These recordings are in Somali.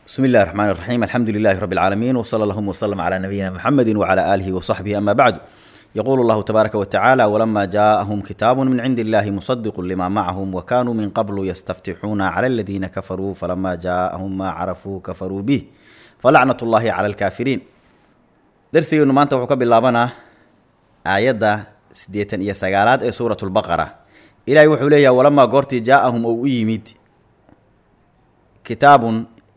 بسم الله الرحمن الرحيم الحمد لله رب العالمين وصلى اللهم وسلم على نبينا محمد وعلى آله وصحبه أما بعد يقول الله تبارك وتعالى ولما جاءهم كتاب من عند الله مصدق لما معهم وكانوا من قبل يستفتحون على الذين كفروا فلما جاءهم ما عرفوا كفروا به فلعنة الله على الكافرين درسيgeenu maanta wuxuu ka bilaabanaa aayadda siddeetan iyo sagaalaad ee suurat lbaqara ilaahay wuxuu leeyahay walamaa goortii jaa-ahum ou u yimid kitaabun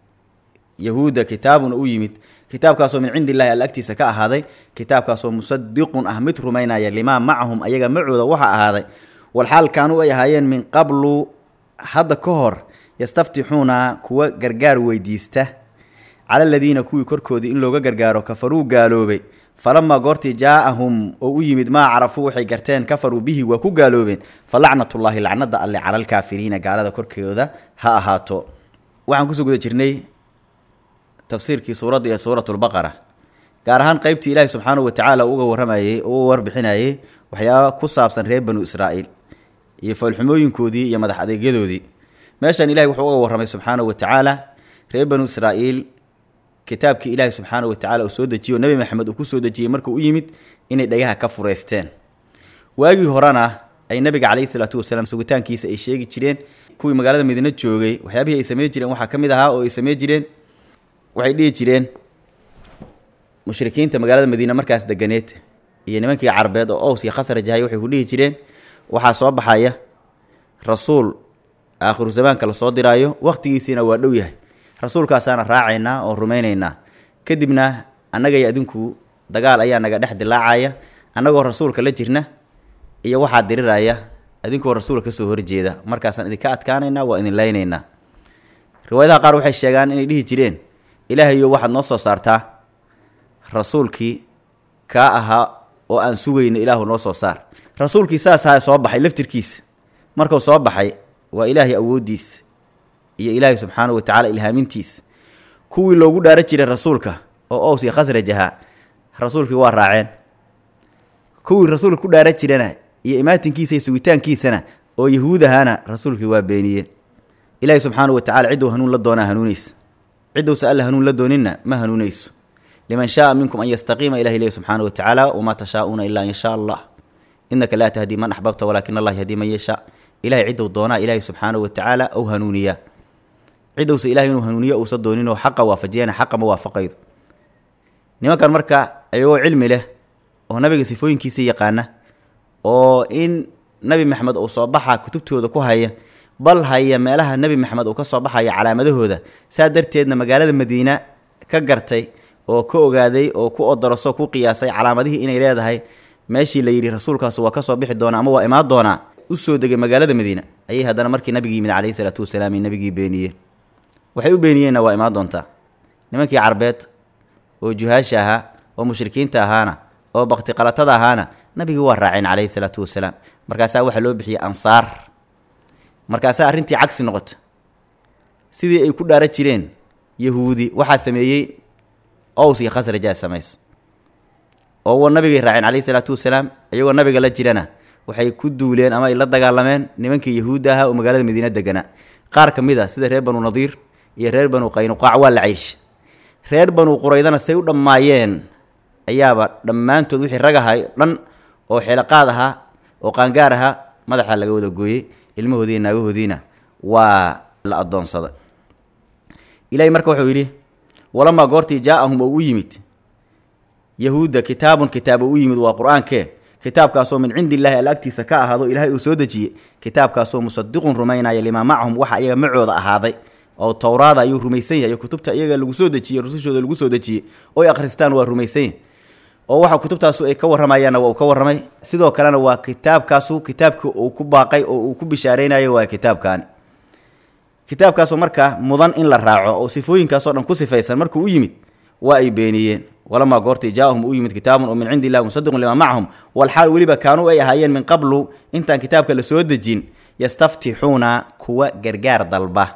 yahuudda kitaabun u yimid kitaabkaasoo min cindi illahi alla agtiisa ka ahaaday kitaabkaasoo musadiqun ah mid rumaynaya limaa macahum ayaga macooda waxa ahaaday walxaal kaanuu ay ahaayeen min qablu hadda ka hor yastaftixuuna kuwa gargaar weydiista cala aladiina kuwii korkoodii in looga gargaaro kafaruu gaaloobay falamaa goortii jaa-ahum oo u yimid maa carafuu waxay garteen kafaruu bihi waa ku gaaloobeen fa lacnatullaahi lacnada alle cala alkaafiriina gaalada korkooda ha ahaato waxaan kusoo guda jirnay tafsiirkii suuradda ee suuratulbaqara gaar ahaan qeybtii ilaahi subxaanahu watacaala uga warramayey oo uga warbixinayey waxyaaba ku saabsan reer banu israa'iil iyo foolxumooyinkoodii iyo madax adeegyadoodii meeshan ilahi wuxuu uga warramay subxaanahu watacaala reer banu israa'iil kitaabkii ilaahi subxaanahu watacaala uu soo dejiyo nebi maxamed uu ku soo dejiyey markuu u yimid inay dhagaha ka fureysteen waagii horena ay nabiga calayhi salaatu wasalaam sugitaankiisa ay sheegi jireen kuwii magaalada madiine joogay waxyaabihii ay samey jireen waxaa ka mid ahaa oo ay samey jireen waxay dhihi jireen mushrikiinta magaalada madiine markaas deganeed iyo nimankii carbeed oo ows iyo khasraj ahay waxay ku dhihi jireen waxaa soo baxaya rasuul aakhiru zamaanka lasoo diraayo wakhtigiisiina waa dhow yahay rasuulkaasaana raacaynaa oo rumaynaynaa kadibna annagay adinku dagaal ayaa naga dhex dilaacaya annagoo rasuulka la jirna iyo waxaa diriraya adinkoo rasuulka kasoo horjeeda markaasaan idinka adkaanaynaa waa idin laynaynaa riwaayadaha qaar waxay sheegaan inay dhihi jireen ilaahayo waxaad noo soo saartaa rasuulkii kaa ahaa oo aan sugayna ilaahu noo soo saar rasuulkii saas ahaa soo baxay laftirkiisa markuu soo baxay waa ilaahay awooddiis iyo ilaahay subxaanahu watacaala ilhaamintiis kuwii loogu dhaara jiray rasuulka oo ows iyo khasraj ahaa rasuulkii waa raaceen kuwii rasuulka ku dhaara jirana iyo imaatinkiisa iyo sugitaankiisana oo yahuud ahaana rasuulkii waa beeniyeen ilaahay subxaanahu watacala cidduu hanuun la doonaa hanuunaysa ciddowsa alla hanuun la dooninna ma hanuunayso liman shaaa minkum an yastaqiima ilahi lehi subxaana watacaala wamaa tashaa'uuna ilaa in shaa allah innaka laa tahdii man axbabta walaakina allah yahdii man yashaa ilahay ciddou doonaa ilaahay subxaanahu watacaala ou hanuuniyaa ciddowsa ilahay inuu hanuuniyo uusa dooninoo xaqa waafajiyana xaqa ma waafaqaydo nimankan marka ayagoo cilmi leh oo nabiga sifooyinkiisa yaqaana oo in nabi maxamed uu soo baxa kutubtooda ku haya bal haya meelaha nebi maxamed uu ka soo baxaya calaamadahooda saa darteedna magaalada madiina ka gartay oo ka ogaaday oo ku odoroso ku qiyaasay calaamadihii inay leedahay meeshii la yidhi rasuulkaas waa ka soo bixi doonaa ama waa imaan doonaa u soo degay magaalada madiina ayay haddana markii nabigii yimid calayhi salaatu wasalaam nabigii beeniyeen waxay u beeniyeenna waa imaan doontaa nimankii carbeed oo juhaasha ahaa oo mushrikiinta ahaana oo baktiqalatada ahaana nabigii waa raaceen calayhi salaatu wasalaam markaasaa waxaa loo bixiyey ansaar markaasaa arrintii cagsi noqota sidii ay ku dhaara jireen yahuudi waxaa sameeyey ows iyo khasrajaa samays oo wa nabigay raaceen calayhi salaatu wasalaam iyagoo nabiga la jirana waxay ku duuleen ama ay la dagaalameen nimankii yahuudda ahaa oo magaalada madiina deganaa qaar ka mid a sida reer banu nadiir iyo reer banu qaynuqaac waa la cayrsha reer banu quraydana say u dhammaayeen ayaaba dhammaantood wixii rag ahay dhan oo xeelaqaad ahaa oo qaangaar ahaa madaxa laga wada gooyey ilmahoodii naagahoodiina waa la addoonsada ilaahay marka wuxuu yidhi walamaa goortii jaa-ahum oo u yimid yahuudda kitaabun kitaab oo u yimid waa qur-aankee kitaabkaasoo min cindi illaahi alla agtiisa ka ahaado ilaahay uu soo dejiyey kitaabkaasoo musadiqun rumaynaya limaa macahum waxa iyaga macooda ahaaday oo towraada ayuu rumaysan yahay kutubta iyaga lagu soo dejiyey rusushooda lagu soo dejiyey oy akhristaan waa rumaysan yahy oo waxa kutubtaasu ay ka warramayaanna waa uu ka warramay sidoo kalena waa kitaabkaasu kitaabkii uu ku baaqay oo uu ku bishaareynayo waa kitaabkaani kitaabkaasu markaa mudan in la raaco oo sifooyinkaasoo dhan ku sifaysan markuu u yimid waa ay beeniyeen walamaa goortii jaa-ahum u yimid kitaabun oo min cindi illahi musadiqun limaa macahum walxaal weliba kaanuu ay ahaayeen min qablu intaan kitaabka la soo dejin yastaftixuuna kuwa gargaar dalba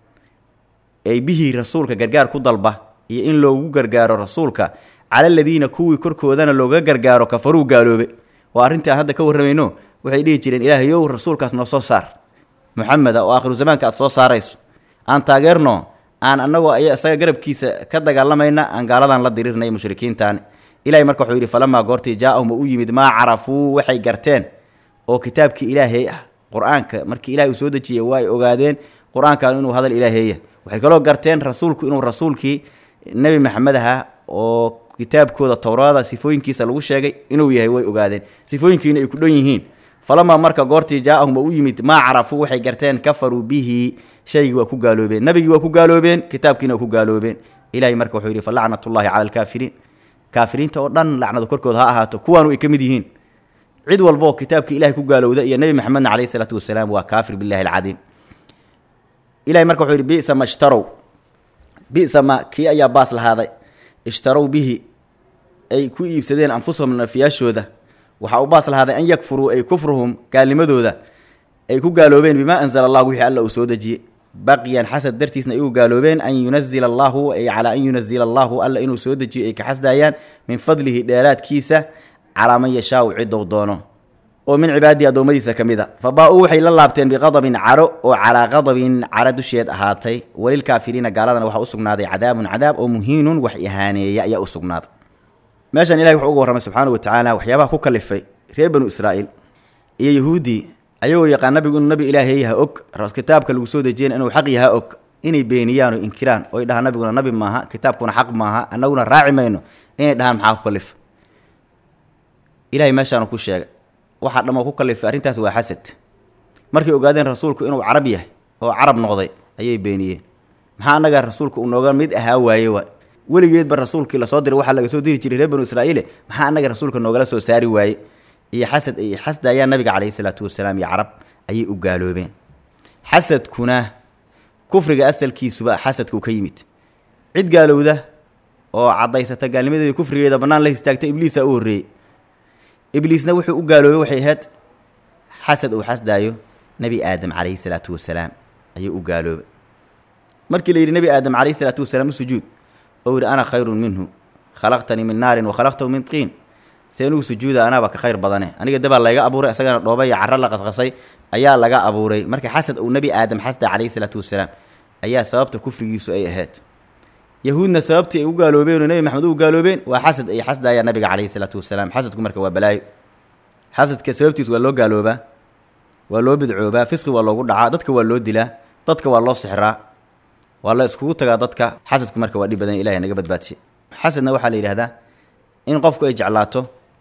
ay bihii rasuulka gargaar ku dalba iyo in loogu gargaaro rasuulka cala aladiina kuwii korkoodana looga gargaaro kafaruu gaaloobe waa arrintii aan hadda ka warramayno waxay dhihi jireen ilaahayow rasuulkaas noo soo saar muxameda oo aakhiru zamaanka aad soo saarayso aan taageerno aan anagoo ay isaga garabkiisa ka dagaalamayna aan gaaladan la dirirnay mushrikiintaani ilahay marka wuxuu yidhi falamaa goortii jaa-ahum u yimid maa carafuu waxay garteen oo kitaabkii ilaahay ah qur-aanka markii ilahay uu soo dejiyey waa ay ogaadeen qur-aankan inuu hadal ilaaheeya waxay kaloo garteen rasuulku inuu rasuulkii nebi maxamed ahaa oo kitaabkooda towraada sifooyinkiisa lagu sheegay inuu yahay way ogaadeen sifooyinkiina ay ku dhan yihiin falamaa marka goortii jaa-ahum u yimid maa carafuu waxay garteen kafaruu bihi shaygii waa ku gaaloobeen nabigii waa ku gaaloobeen kitaabkiina waa ku gaaloobeen ilahay marka wuxuu yidhi falacnatullahi cala alkaafiriin kaafiriinta oo dhan lacnadu korkooda ha ahaato kuwaanu ay ka mid yihiin cid walbaoo kitaabkii ilahay ku gaalowda iyo nebi maxamedna caleyhi isalaatu wasalaam waa kaafir billahi alcadiim ilahay marka wuxuu yidhi bisa ma ishtarow bisa ma kii ayaa baas lahaaday ishtarow bihi ay ku iibsadeen anfusahum nafiyaashooda waxaa u baas lahaaday an yakfuruu ay kufruhum gaalnimadooda ay ku gaaloobeen bimaa anzala allahu wixii alla uu soo dejiyey baqyan xasad dartiisna ay u gaaloobeen an yunazila allahu ay calaa an yunazila allahu alla inuu soo dejiyo ay ka xasdaayaan min fadlihi dheeraadkiisa calaa man yashaau ciddou doono oo min cibaadihi addoommadiisa ka mid a fa baa-uu waxay la laabteen biqadabin caro oo calaa qadabin caro dusheed ahaatay walilkaafiriina gaaladana waxaa u sugnaaday cadaabun cadaab oo muhiinun wax ihaaneeya ayaa u sugnaaday meeshan ilahay wuxuu uga warramay subxaanau watacaala waxyaabaha ku kalifay reer banu israa'iil iyo yahuuddii ayagoo yaqaan nabigu inuu nabi ilaahay yaha og kitaabka lagu soo dejiyana inuu xaq yaha og inay beeniyaan oo inkiraan oo ay dhahaan nabiguna nabi maaha kitaabkuna xaq maaha annaguna raaci mayno inay dhahaan maxaa ku kalifa ilahay meeshaanu ku sheegay waxaa dhammoo ku kalifay arrintaas waa xasad markay ogaadeen rasuulku inuu carab yahay oo carab noqday ayay beeniyeen maxaa annaga rasuulka uu nooga mid ahaa waaye waa weligeedba rasuulkii lasoo diray waxaa laga soo diri jiray reer banu israa'iile maxaa annaga rasuulka noogala soo saari waaye iyo xasad ay xasdayaan nabiga caleyhi salaatu wasalaam iyo carab ayay u gaaloobeen xasadkuna kufriga asalkiisuba xasadka uu ka yimid cid gaalowda oo caddaysata gaalnimadeeda kufrigeeda bannaan la histaagta ibliisa u horreeyey ibliisna wuxuu u gaaloobay waxay ahayd xasad uu xasdaayo nebi aadam calayhi salaatu wasalaam ayuu u gaaloobay markii la yidhi nebi aadam calayhi salaatu wasalaam u sujuud oo yidhi ana khayrun minhu khalaqtanii min naarin wa khalaqtahu min tiin see anugu sujuuda anaaba ka khayr badane aniga dabaa layga abuuray isagana dhooba iyo carro la qasqasay ayaa laga abuuray marka xasad uu nebi aadam xasda calayhi salaatu wasalaam ayaa sababta kufrigiisu ay ahayd yahuudna sababtii ay u gaaloobeen oo nebi maxamed u gaaloobeen waa xasad ay xasdayaan nabiga calayhi salaatu wasalaam xasadku marka waa balaayo xasadka sababtiis waa loo gaaloobaa waa loo bidcoobaa fisqi waa loogu dhacaa dadka waa loo dilaa dadka waa loo sixraa waa la iskugu tagaa dadka xasadku marka waa dhib badan ilahay naga badbaadsiye xasadna waxaa la yidhahdaa in qofku ay jeclaato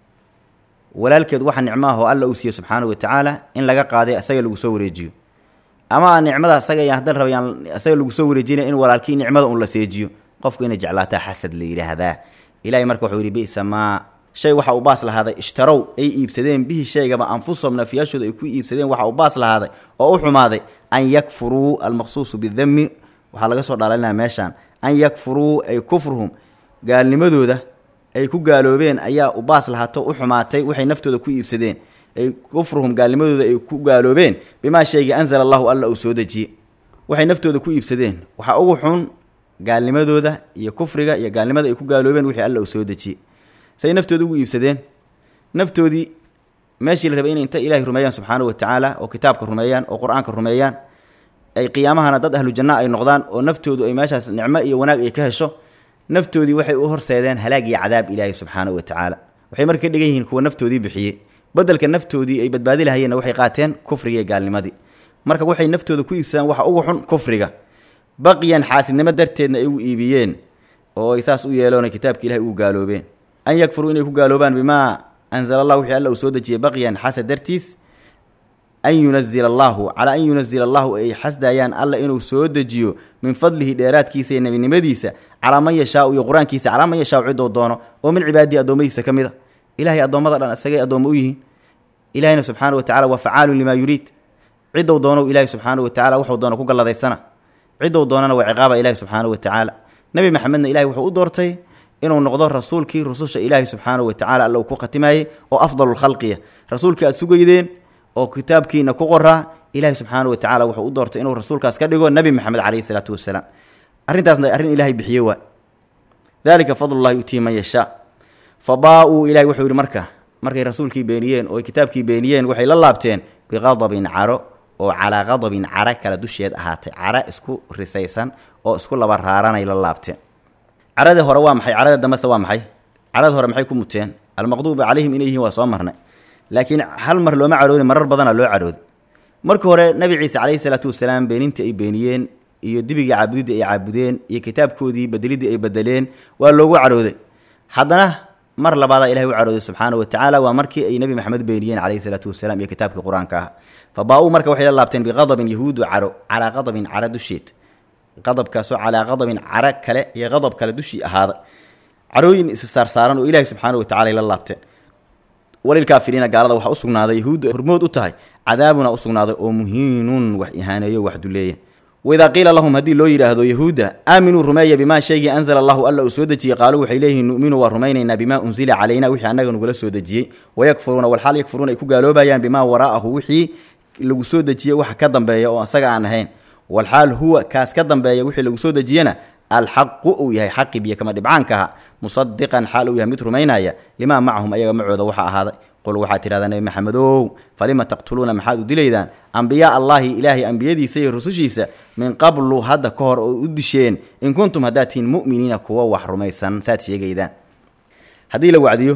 walaalkeed waxa nicmaahoo alla uu siiye subxaanahu watacaala in laga qaaday asaga lagu soo wareejiyo ama aan nicmada asaga yaan haddaan rabayaan asaga lagu soo wareejinaya in walaalkii nicmada un la seejiyo qofku inay jeclaataa xasad la yidhaahdaa ilahay marka wuxuu yidhi bisa maa shay waxa uu baas lahaaday ishtarow ay iibsadeen bihi shaygaba anfusahum nafiyaashooda ay ku iibsadeen waxa uu baas lahaaday oo u xumaaday an yakfuruu almaqsuusu bidami waxaa laga soo dhaalinaya meeshaan an yakfuruu ay kufruhum gaalnimadooda ay ku gaaloobeen ayaa u baas lahaato u xumaatay waxay naftooda ku iibsadeen ay kufruhum gaalnimadooda ay ku gaaloobeen bimaa shaygii anzala allahu alla uu soo dejiyey waxay naftooda ku iibsadeen waxaa ugu xun gaalnimadooda iyo kufriga iyo gaalnimada ay ku gaaloobeen wixii alla uu soo dejiyey say naftooda ugu iibsadeen naftoodii meeshii la rabay inay inta ilaahay rumeeyaan subxaanahu watacaala oo kitaabka rumeeyaan oo qur-aanka rumeeyaan ay qiyaamahana dad ahlu janna ay noqdaan oo naftoodu ay meeshaas nicmo iyo wanaag ay ka hesho naftoodii waxay u horseedeen halaag iyo cadaab ilaahay subxaanahu watacaala waxay marka ka dhigan yihiin kuwa naftoodii bixiyey bedelka naftoodii ay badbaadi lahayeenna waxay qaateen kufriga iyo gaalnimadii marka waxay naftooda ku iibsadaan waxa ugu xun kufriga baqiyan xaasidnimo darteedna ay ugu iibiyeen oo ay saas u yeeloona kitaabka ilahay ugu gaaloobeen an yakfuruu inay ku gaaloobaan bimaa anzala allah wixii alla uu soo dejiyey baqiyan xasad dartiis an yunazila allahu calaa an yunazila allahu ay xasdayaan alla inuu soo dejiyo min fadlihi dheeraadkiisa iyo nebinimadiisa calaa man yashaau iyo qur-aankiisa calaa man yashaau cidou doono oo min cibaadihi addoommadiisa ka mid a ilahay addoommada dhan isagay addoommo u yihiin ilahayna subxaana wa tacala waa facaalun limaa yuriid ciddou doonou ilahay subxaana wa tacala wuxuu doono ku galladaysana ciddou doonana waa ciqaaba ilahi subxaana wa tacaala nebi maxamedna ilahay wuxuu u doortay inuu noqdo rasuulkii rususha ilaahi subxaana wa tacala alla uu ku khatimayey oo afdalulkhalqiya rasuulkii aad sugaydeen oo kitaabkiina ku qoraa ilaahi subxaana wa tacala wuxuu u doortay inuu rasuulkaas ka dhigo nebi maxamed caleyhi salaatu wasalaam arrintaasna arrin ilahay bixiye waa dalika fadlullahi yutii man yashaa fa baa-uu ilahay wuxuu yidhi marka markay rasuulkii beeniyeen oo kitaabkii beeniyeen waxay la laabteen biqadabin caro oo calaa qadabin cara kala dusheed ahaatay cara isku risaysan oo isku laba raaranay la laabteen caradii hore waa maxay carada dambese waa maxay carada hore maxay ku muteen almaqduubi calayhim inay yihiin waa soo marnay laakiin hal mar looma caroodin marar badana loo carooday markii hore nabi ciise calayhi salaatu wasalaam beenintii ay beeniyeen iyo dibigii caabudidii ay caabudeen iyo kitaabkoodii bedelidii ay bedeleen waa loogu carooday haddana mar labaadaa ilahay u carooday subxaana wa tacaala waa markii ay nebi maxamed beeniyeen calayhi salaatu wasalaam iyo kitaabkii qur-aanka ah fa baa-uu marka waxay la laabteen biqadabin yahuudu caro calaa qadabin cara dusheed qadabkaasoo calaa qadabin cara kale iyo qadab kale dushii ahaaday carooyin is saarsaaran oo ilaahay subxaana wa tacala ay la laabteen walilkaafiriina gaalada waxaa usugnaaday yahuudda hormood u tahay cadaabuna usugnaaday oo muhiinun wax ihaaneeyo wax duleeya waidaa qiila lahum haddii loo yidhaahdo yahuudda aaminuu rumeeya bimaa shaygii anzala allahu alla uu soo dejiyey qaaluu waxay leeyihiin nu'minu waa rumaynaynaa bimaa unsila calayna wixii annaga nagula soo dejiyey wayakfuruuna walxaal yakfuruuna ay ku gaaloobayaan bimaa waraa'ahu wixii lagu soo dejiyey waxa ka dambeeya oo asaga aan ahayn walxaal huwa kaas ka dambeeya wixii lagu soo dejiyena alxaqu uu yahay xaqi biyo kama dhibcaanka aha musadiqan xaal uu yahay mid rumaynaya limaa macahum ayaga macooda waxaa ahaaday qul waxaad tidhahdaa nebi maxamedow falima taqtuluuna maxaad u dilaydaan ambiyaa allaahi ilaahay ambiyadiisa iyo rusushiisa min qablu hadda ka hor oo u disheen in kuntum haddaad tihiin mu'miniina kuwa wax rumaysan saad sheegaydaan haddii la wacdiyo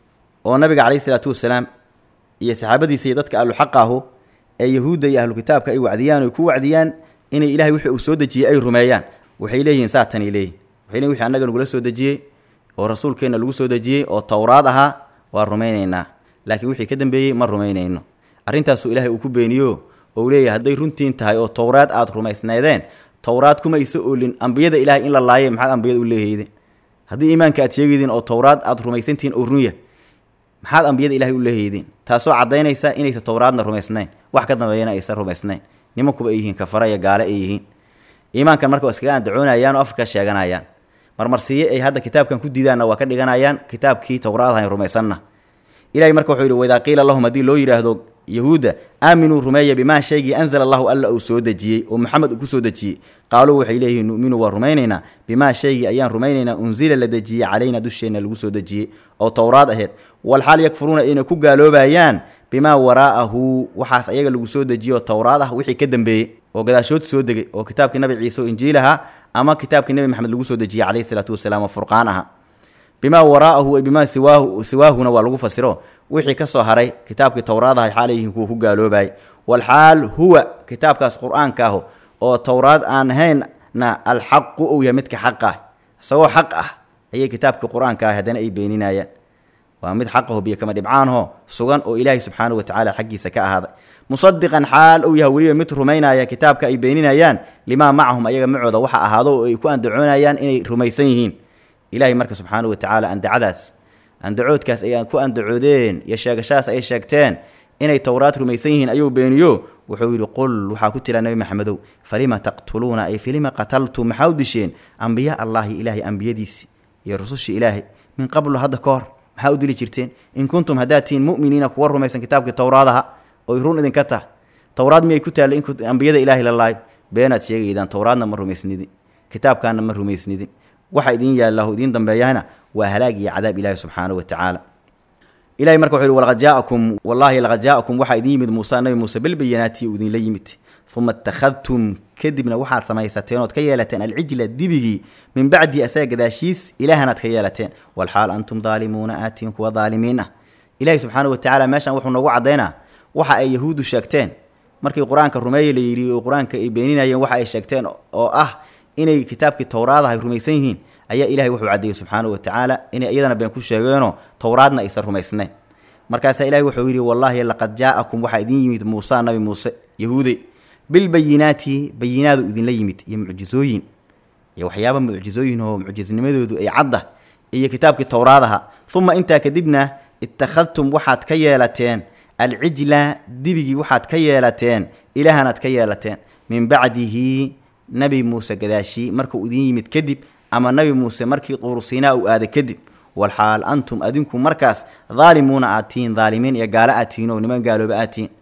oo nabiga calayhi isalaatu wasalaam iyo saxaabadiisa iyo dadka ahluxaqa ahu ee yahuudda iyo ahlu kitaabka ay wacdiyaan oy ku wacdiyaan inay ilahay wixii uu soo dejiyey ay rumeeyaan waxay leeyihiin saatanay leeyihin waxay leeyihin wixii annaga nagula soo dejiyey oo rasuulkeenna lagu soo dejiyey oo towraad ahaa waa rumaynaynaa laakiin wixii ka dambeeyey ma rumaynayno arrintaasuu ilaahay uu ku beeniyo oo uu leeyahay hadday runtiin tahay oo towraad aad rumaysnaydeen towraad kuma isa oolin ambiyada ilaahay in la laayay maxaad ambiyada u leehaydeen haddii iimaanka aad sheegaydeen oo towraad aad rumaysantihiin oo runya maxaad ambiyada ilahay u leehaydeen taasoo caddaynaysa inaysa towraadna rumaysnayn wax ka dambeeyana aysan rumaysnayn nimankuba ay yihiin kafara iyo gaale ay yihiin iimaankan marka waa iskaga andacoonayaan oo afka sheeganayaan marmarsiiye ay hadda kitaabkan ku diidaanna waa ka dhiganayaan kitaabkii towraadahan rumaysanna ilahay marka wuxuu yidhi waidaa qiila lahum haddii loo yidhaahdo yahuudda aaminuu rumeeya bimaa shaygii anzala allahu alla uu soo dejiyey oo maxamed uu ku soo dejiyey qaaluu waxay leeyihiin nu'minu waa rumaynaynaa bimaa shaygii ayaan rumaynaynaa unsila la dejiyey calayna dusheenna lagu soo dejiyey oo towraad aheyd walxaal yakfuruuna ayna ku gaaloobayaan bimaa waraa'ahu waxaas ayaga lagu soo dejiyo towraad ah wixii ka dambeeyey oo gadaashood soo degay oo kitaabkii nabi ciise oo injiilaha ama kitaabkii nebi maxamed lagu soo dejiyey calayhi salaatu wasalaam oo furqaan aha bimaa waraa'ahu bimaa siwaahu siwaahuna waa lagu fasiro wixii ka soo haray kitaabkii towraadaha xaalayihiin kuwa ku gaaloobayay walxaal huwa kitaabkaas qur-aanka ah oo towraad aan ahaynna alxaqu uu yahay midka xaq ah isagoo xaq ah ayay kitaabkii qur-aanka ah haddana ay beeninayaan waa mid xaqaho biyo kama dhibcaanho sugan oo ilaahay subxaanahu watacaala xaggiisa ka ahaaday musadiqan xaal uu yahay weliba mid rumaynaya kitaabka ay beeninayaan limaa macahum ayaga macooda waxa ahaado oo ay ku andacoonayaan inay rumaysan yihiin ilaahay marka subxaanahu watacaala andacadaas andacoodkaas ay ku andacoodeen iyo sheegashadaas ay sheegteen inay towraad rumaysan yihiin ayuu beeniyo wuxuu yidhi qul waxaa ku tira nebi maxamedow falima taqtuluuna ay filima qataltum maxaa u disheen ambiya allaahi ilaahay ambiyadiisi iyo rusushii ilaahay min qablu hadda ka hor maxaa u dili jirteen in kuntum haddaad tihiin mu'miniina kuwa rumaysan kitaabkii towraadaha oy run idinka tah towraad miyay ku taallay in ambiyada ilaahay la laayo beenaad sheegaydaan towraadna ma rumaysnidin kitaabkaana ma rumaysnidin waxa idin yaallahu idiin dambeeyahana waa halaag iyo cadaab ilaahi subxaanahu wa tacaala ilahay marka wuxu yhi walaqad jaa'akum wallaahi laqad jaa'akum waxaa idin yimid muuse nabi muuse bilbayanaati uu idinla yimid uma ittakhadtum kadibna waxaad samaysateen ood ka yeelateen alcijla dibigii min bacdi asaga gadaashiis ilaahanaad ka yeelateen walxaal antum daalimuuna aatiin kuwa daalimiin ah ilaahi subxaanahu wa tacaala meeshan wuxuu noogu caddaynaa waxa ay yahuuddu sheegteen markii qur-aanka rumeeye la yidhi oo qur-aanka ay beeninayeen waxa ay sheegteen oo ah inay kitaabkii towraadaha ay rumaysan yihiin ayaa ilahay wuxuu caddeeyey subxaanahu wa tacaala inay iyadana been ku sheegeenoo towraadna aysan rumaysnayn markaasaa ilahay wuxuu yidhi wallaahi laqad jaa'akum waxaa idin yimid muusa nabi muuse yahuude bilbayinaati bayinaadu idinla yimid iyo mucjizooyin iyo waxyaaba mucjizooyin oo mucjisnimadoodu ay cadda iyo kitaabkii towraadaha uma intaa kadibna ittakhadtum waxaad ka yeelateen alcijla dibigii waxaad ka yeelateen ilaahanaad ka yeelateen min bacdihi nabi muuse gadaashii markuu idin yimid kadib ama nabi muuse markii tuurusiinaa uu aaday kadib walxaal antum adinku markaas daalimuuna aad tihiin daalimiin iyo gaalo aad tihiin oo niman gaalooba aad tihiin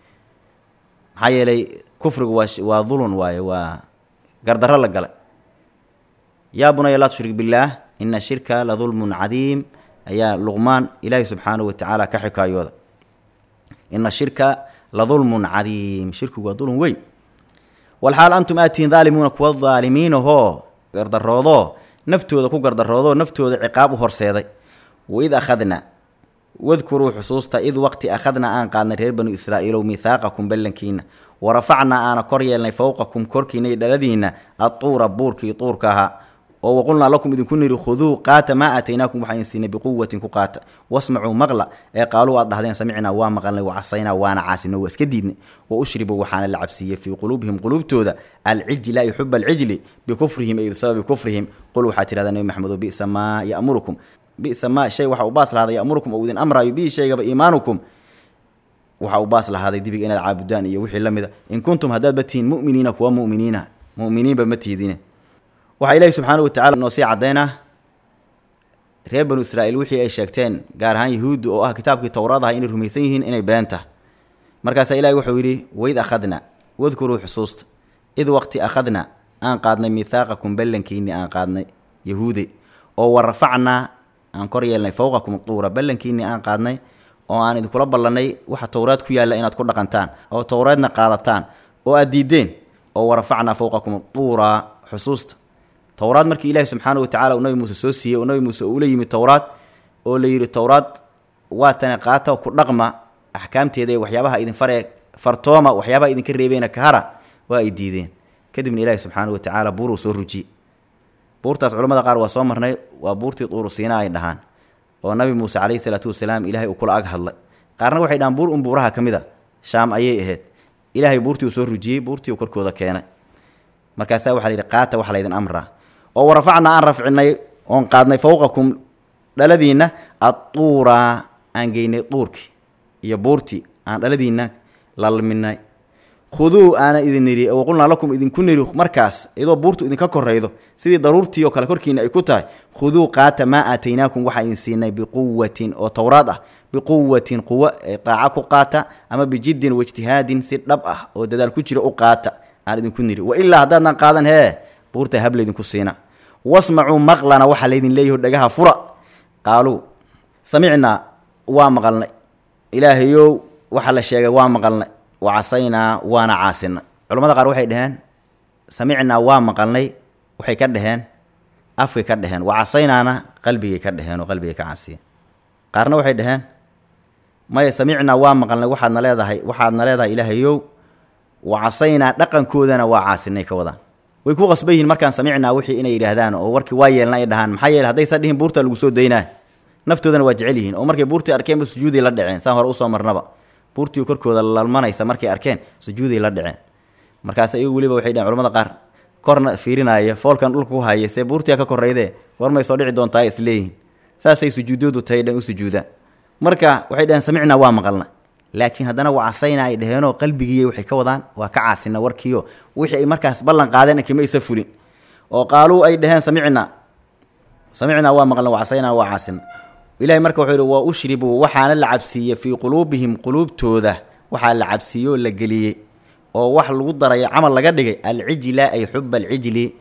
maxaa yeelay kufrigu waa waa dulun waaye waa gardarro la galay yaa bunaya laa tushrik billaah ina shirka la dulmun cadiim ayaa luqmaan ilaahi subxaanahu wa tacaala ka xikaayooda ina shirka la dulmun cadiim shirkigu waa dulun weyn walxaal antum aad tihiin daalimuuna kuwa daalimiinahoo gardaroodoo naftooda ku gardaroodoo naftooda ciqaab u horseeday waid akhadna wadkuruu xusuusta id waqti akhadna aan qaadnay reer banu israa'iilow mihaaqakum ballankiina warafacnaa aana kor yeelnay fowqakum korkiina iyo dhaladiinna adtuura buurkii tuurka ahaa oo waqulnaa lakum idinku niri khuduu qaata maa aataynaakum waxaa idin siinay biquwatin ku qaata wasmacuu maqla ee qaaluu aad dhahdeen samicnaa waa maqalnay wacasaynaa waana caasino waa iska diidnay wa ushribuu waxaana la cabsiiyey fii quluubihim quluubtooda alcijla ay xuba alcijli bikufrihim ay bisababi kufrihim qul waxaa tidhahdaa nebi maxamedo bisa maa ya'murukum bisa maa shay waxa uu baas lahaaday ya'murukum oo idin amraayo bihi shaygaba iimaanukum waxa uu baas lahaaday dibiga inaad caabudaan iyo wixii la mida in kuntum haddaadba tihiin mu'miniina kuwa mu'miniina mu'miniinba ma tihdine waxaa ilaahi subxaana wa tacala noo sii caddaynaa reer banu israa'iil wixii ay sheegteen gaar ahaan yahuuddu oo ah kitaabkii towraad aha inay rumaysan yihiin inay beenta markaasaa ilahi wuxuu yidhi waid akhadna wadkuruu xusuusta id waqti akhadna aan qaadnay mihaaqakum ballankiinni aan qaadnay yahuude oo wa rafacnaa aan kor yeelnay fowqakum tuura ballankiinni aan qaadnay oo aan idinkula ballannay waxa towraad ku yaalla inaad ku dhaqantaan oo towraadna qaadataan oo aad diideen oo wa rafacnaa fowqakum tuura xusuusta towraad markii ilaahi subxaana wa tacala uu nabi muuse soo siiyey oo nabi muuse uula yimid towraad oo la yidhi towraad waa tani qaata ku dhaqma axkaamteeda ee waxyaabaha idin faree fartooma waxyaabaha idinka reebeena kahara waa ay diideen kadibna ilaahi subxaana wa tacaala buuruu soo rujiyey buurtaas culamada qaar waa soo marnay waa buurtii tuuru siina ay dhahaan oo nabi muuse calayhi salaatu wasalaam ilaahay uu kula ag hadlay qaarna waxay dhahaan buur un buuraha ka mid a shaam ayay ahayd ilaahay buurtii uu soo rujiyey buurtii uu korkooda keenay markaasaa waxaa la yidhi qaata waxa laydin amraa oo warafacnaa aan rafcinay oon qaadnay fowqakum dhaladiinna adtuura aan geynay duurkii iyo buurtii aan dhaladiinna lalminay khuduu aana idin nidhi waqulnaa lakum idinku nidhi markaas iyadoo buurtu idinka koraydo sidii daruurtii oo kale korkiina ay ku tahay khuduu qaata maa aataynaakum waxaa idin siinay biquwatin oo towraad ah biquwatin quwo daaca ku qaata ama bijiddin waijtihaadin si dhab ah oo dadaal ku jira u qaata aan idinku nidhi wa ilaa haddaadnan qaadan hee buurta hab laydinku siina wasmacuu maqlana waxaa laydin leeyaho dhagaha fura qaaluu samicnaa waa maqalnay ilaahayow waxaa la sheegay waa maqalnay wacasaynaa waana caasinay culamada qaar waxay dhaheen samicnaa waa maqalnay waxay ka dhaheen afkay ka dhaheen wacasaynaana qalbigay ka dhaheen oo qalbigay ka caasiyeen qaarna waxay dhaheen maya samicnaa waa maqalnay waxaadna leedahay waxaadna leedahay ilaahayow wacasaynaa dhaqankoodana waa caasinay ka wadaan way ku qasban yihiin markaan samicnaa wixii inay yidhaahdaan oo warkii waa yeelna ay dhahaan maxaa yeele haddaysan dhihin buurtaa lagu soo daynaa naftoodana waa jecel yihiin oo markay buurtii arkeenba sujuuday la dhaceen saan hore usoo marnaba buurtii korkooda lalmanaysa markay arkeen sujuuday la dhaceen markaas iyagu weliba waxay dhaheen culamada qaar korna fiirinaya foolkan dhulka ku haya see buurtia ka korrayde warmay soo dhici doontaa isleeyihin saasay sujuudoodu tahay dhan u sujuudaan marka waxay dhaheen samicnaa waa maqalna laakiin haddana wacasayna ay dhaheenoo qalbigiiy waxay ka wadaan waa ka caasina warkiio wixii ay markaas ballan qaadeen kama isa fulin oo qaaluu ay dhaheen samicnaa samicnaa waa maqalna wacasaynaa waa caasina ilahay marka wuxuu yihi waa ushribuu waxaana la cabsiiyey fii quluubihim quluubtooda waxaa la cabsiiyey oo la geliyey oo wax lagu darayo camal laga dhigay alcijla ay xuba alcijli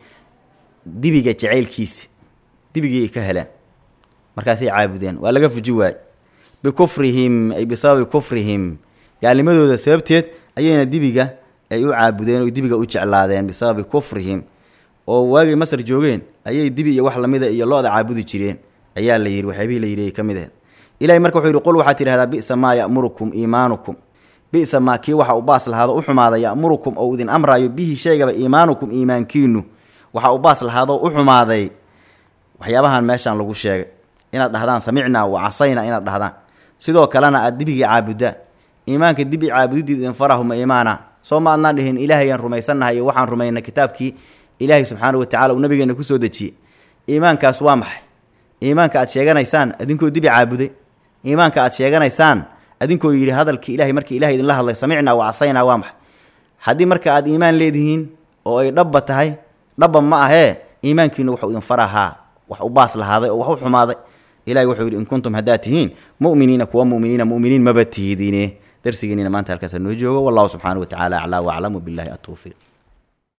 dibiga jacaylkiisi dibigii ay ka heleen markaasay caabudeen waa laga fuji waay bikufrihim ay bisababi kufrihim gaalnimadooda sababteed ayayna dibiga ay u caabudeen oo dibiga u jeclaadeen bisababi kufrihim oo waagay masar joogeen ayay dibi iyo wax lamida iyo lo-da caabudi jireen ayaa la yidhi waxyaabihii la yidhi ay ka mid ahayd ilahay marka wuxuu yidhi qul waxaad tidhahdaa bisa maa ya'murukum iimaanukum bisa maa kii waxa u baas lahaado u xumaada ya'murukum ou idin amraayo bihi shaygaba iimaanukum iimaankiinu waxa u baas lahaadoo u xumaaday waxyaabahan meeshaan lagu sheegay inaad dhahdaan samicnaa wa casayna inaad dhahdaan sidoo kalena aad dibigii caabudaan iimaanka dibi caabudidiid idin farahuma iimaana soo ma adnaan dhihin ilaahayaan rumaysannahay iyo waxaan rumaynay kitaabkii ilaahay subxaana wa tacala uu nabigeena kusoo dejiyey iimaankaas waa maxay iimaanka aad sheeganaysaan adinkoo dibi caabuday iimaanka aad sheeganaysaan adinkoo yidhi hadalkii ilahay markii ilahay idinla hadlay samicnaa wa casaynaa waa maxay haddii marka aad iimaan leedihiin oo ay dhabba tahay dhabba ma ahee iimaankiinu waxuu idin farahaa wax u baas lahaaday oo wax u xumaaday ilahay wuxuu yidhi in kuntum haddaad tihiin mu'miniina kuwa mu'miniina mu'miniin maba tihidiine darsigeennina maanta halkaasa noo joogo wallahu subxaana wa tacaala aclaa waclamu billahi atowfiiq